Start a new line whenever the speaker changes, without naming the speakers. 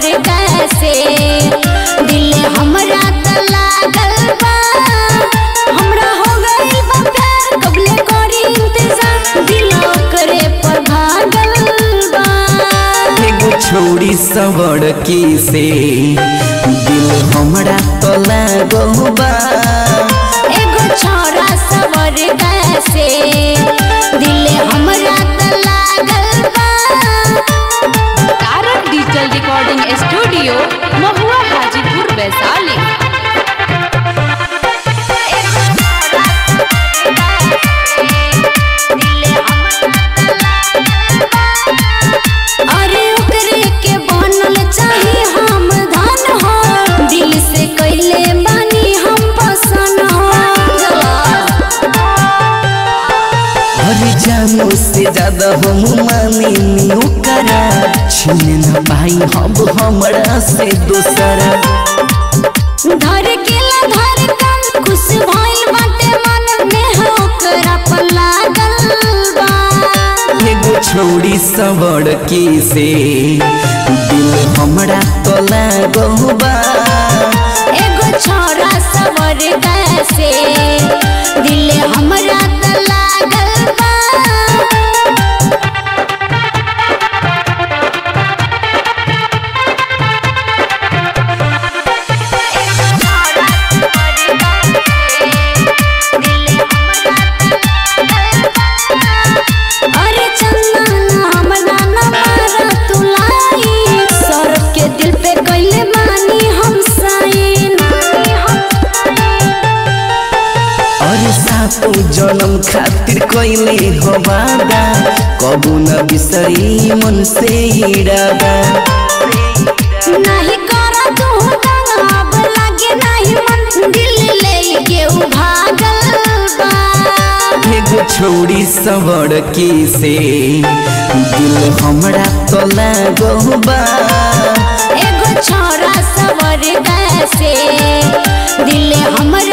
सवर कैसे दिल हमरा त लागल बा हमरा हो गइल बा प्यार कबले करी इंतजार दिल करे पर भागल बा
एगो छोड़ी सवर की से दिल हमरा तो लागो बा
एगो छोरा सवर कैसे दिल हमरा त लागल बा
तारक डिजिटल रिकॉर्डिंग स्टूडियो महुआ हाजीपुर वैशाली
अरे ओकरे के बनल चाही हम धन हो दिल से कैले बानी हम पसंद हो
हर जानू से ज्यादा हम माने नी ओकरा छीन न पाई हम हमरा से दूसरा
धर के ला धर कम खुश भइल बाटे मन में हो ओकरा पर लागल बा
एगो छोड़ी सवर की से दिल हमरा तो लागो बा
एगो छोरा सवर कैसे दिल हमरा त लागल बा अरे चंदन हमरा न मारा तुलाई सौरभ के दिल पे कैले मानी हम साइन
अरे सातो जन्म खातिर कइले हो वादा कबू न बिसरी मन से इरादा
नहीं करा तू दंगा अब लागे नहीं मन दिल ले के उ भागल बा
एगो छोड़ी सवर की से दिल हमरा तो लागो बा
एगो छोरा सवर कैसे दिल हमरा